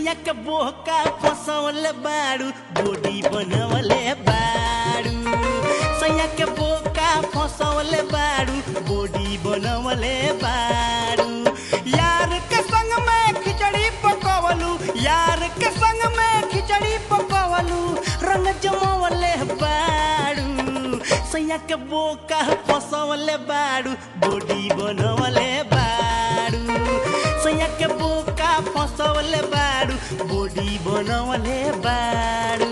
सैया के बोहका फसवले बाड़ू बॉडी बनवले बाड़ू सैया के बोका फसवले बाड़ू बॉडी बनवले बाड़ू यार के संग में खिचड़ी पकवलू यार के संग में खिचड़ी पकवलू रंग जमवले बाड़ू सैया के बोका फसवले बाड़ू बॉडी बनवले बाड़ू सैया के बोका फसवले बाड़ू बॉडी बनवले बाड़ू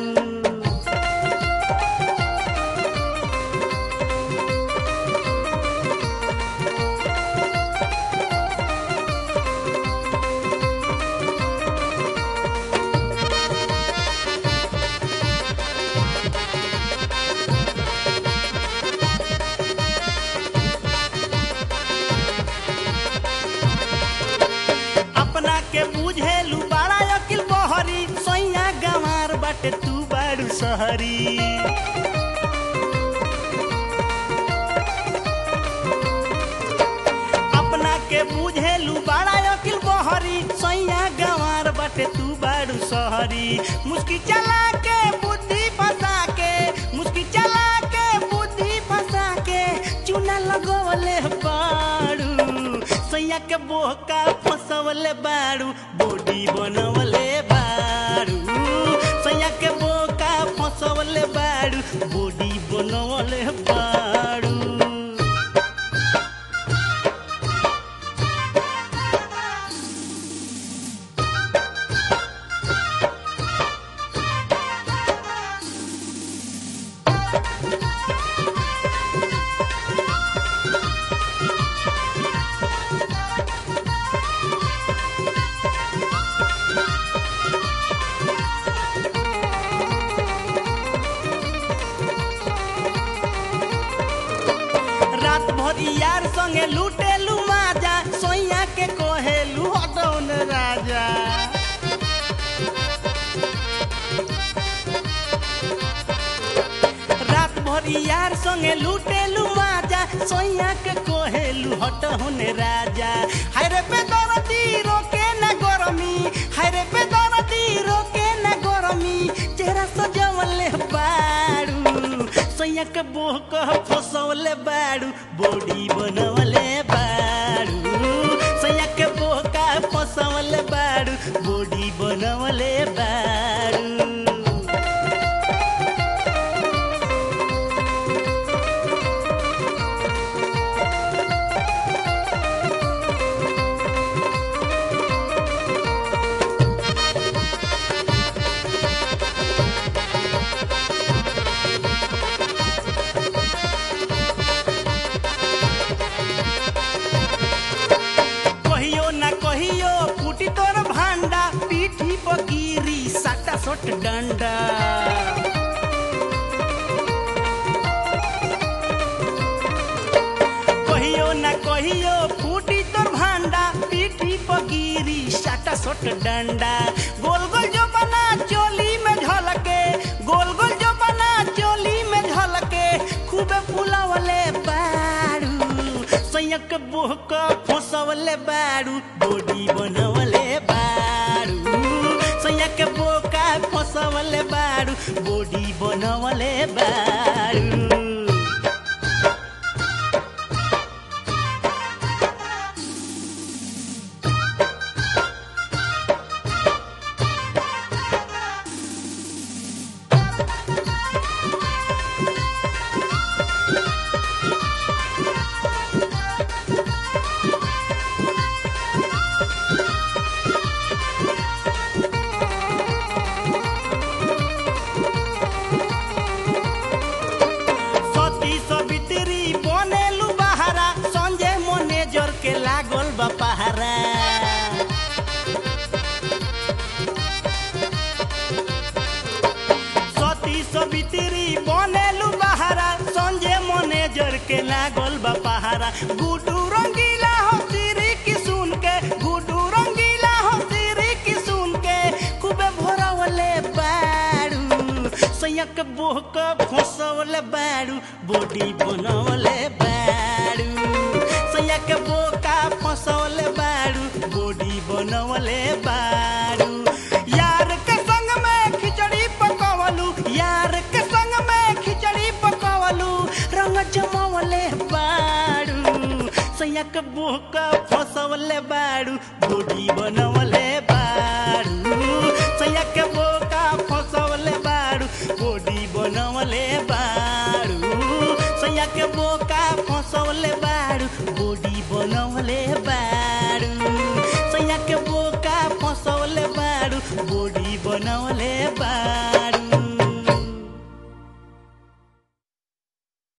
अपना के बुझेलू बड़ा अकिल बहरी सैया गंवार बाटे तू बाड़ू सहरी अपना के बुझेलू बड़ा अकिल बहरी सैया गंवार बाटे तू बाड़ू सहरी मुस्की चला के बुद्धि फंसा के मुस्की चला के बुद्धि फंसा के चूना लगवले बाड़ू सैया के बोहका फसवले बाड़ू बॉडी बनवले बाड़ू सैया के बोका फसवले बाड़ू बॉडी बनवले बाड़ू रात भर यार संगे लूटेलू माजा सोइया के कोहेलू हटौन राजा रात भर यार संगे लूटेलू माजा सोइया के कोहेलू हटौन राजा हाय रे पे दरदी रोके न गरमी हाय रे पे दरदी रोके न गरमी चेहरा सजवले बाड़ू सैया के बोह कह फसवले बाड़ू बॉडी बनवले बाड़ू सैया के बोह का फसवले बाड़ू बॉडी बनवले बाड़ू कहियो ना कहियो फूटी तोर भांडा पीठी पर गिरी साटा सोट डंडा कहियो ना कहियो फूटी तोर भांडा पीठी पर गिरी साटा सोट डंडा गोल गोल जो बना चोली में झलके गोल गोल जो बना चोली में झलके खूबे फुलावले बाड़ू सैयक बोहक फसवले बाड़ू बॉडी बनवले बाड़ू सैयक बोका फसवले बाड़ू बॉडी बनवले बाड़ू सती सवित्री बनेलु बहारा संजय मैनेजर के लागल बा पहारा सती सवित्री बनेलु बहारा संजय मैनेजर के लागल बा पहारा गुडू रंगीला हो सिरी की सुन के गुडू रंगीला हो सिरी की सुन के खूबे भोरवले बाड़ू सैयक बोहक फसवले बाड़ू बॉडी बनवले बाड़ू सैयक बोका फसवले बाड़ू बॉडी बनवले बाड़ू सैया के बोका फसवले बाड़ू बॉडी बनवले बाड़ू सैया के बोका फसवले बाड़ू बॉडी बनवले बाड़ू सैया के बोका फसवले बाड़ू बॉडी बनवले बाड़ू सैया के बोका फसवले बाड़ू बॉडी बनवले बाड़ू